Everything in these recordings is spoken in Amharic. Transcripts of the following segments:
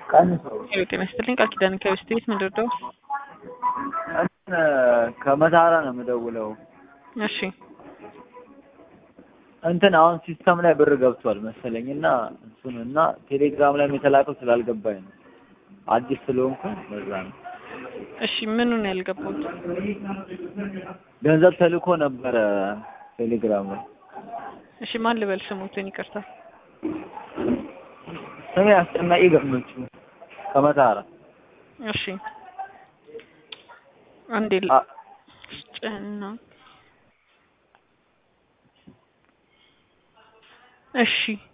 ቀንሰው ሄሎ ጤና ይስጥልኝ ቃል ኪዳን ከዌስት ቤት ምንድን ነው? እንትን ከመታራ ነው የምደውለው። እሺ እንትን አሁን ሲስተም ላይ ብር ገብቷል መሰለኝ እና እሱን እና ቴሌግራም ላይም የተላከው ስላልገባኝ ነው አዲስ ስለሆንኩ በዛ ነው። እሺ ምኑን ያልገባሁት? ገንዘብ ተልኮ ነበረ ቴሌግራም ላይ። እሺ ማን ልበል ስሙትን ይቅርታ። ስሜ አስጨናቂ ገመቹ ከመታራ። እሺ አንዴ ል- አ- ጨና እሺ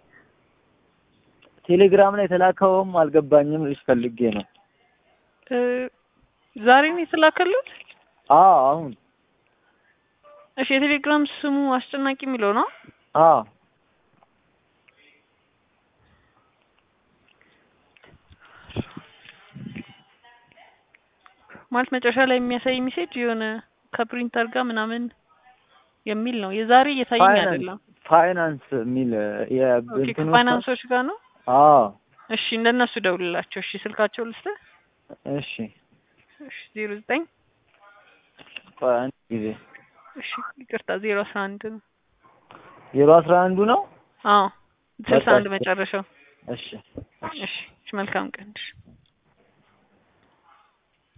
ቴሌግራም ላይ የተላከውም አልገባኝም ልጅ ፈልጌ ነው። እ ዛሬ ነው የተላከሉት? አዎ አሁን እሺ የቴሌግራም ስሙ አስጨናቂ የሚለው ነው? አዎ ማለት መጨረሻ ላይ የሚያሳይ ሜሴጅ የሆነ ከፕሪንተር ጋር ምናምን የሚል ነው። የዛሬ እየታየኝ ፋይናንስ አይደለም። ፋይናንስ የሚል ኦኬ የእንትኑ ከፋይናንሶች ጋር ነው። አዎ እሺ እንደነሱ ደውልላቸው። እሺ ስልካቸው ልስጥህ። እሺ እሺ ዜሮ ዘጠኝ ቆይ አንድ ጊዜ እሺ ይቅርታ ዜሮ አስራ አንድ ነው። ዜሮ አስራ አንዱ ነው። አዎ ስልሳ በቃ አንድ መጨረሻው። እሺ እሺ እሺ መልካም ቀን። እሺ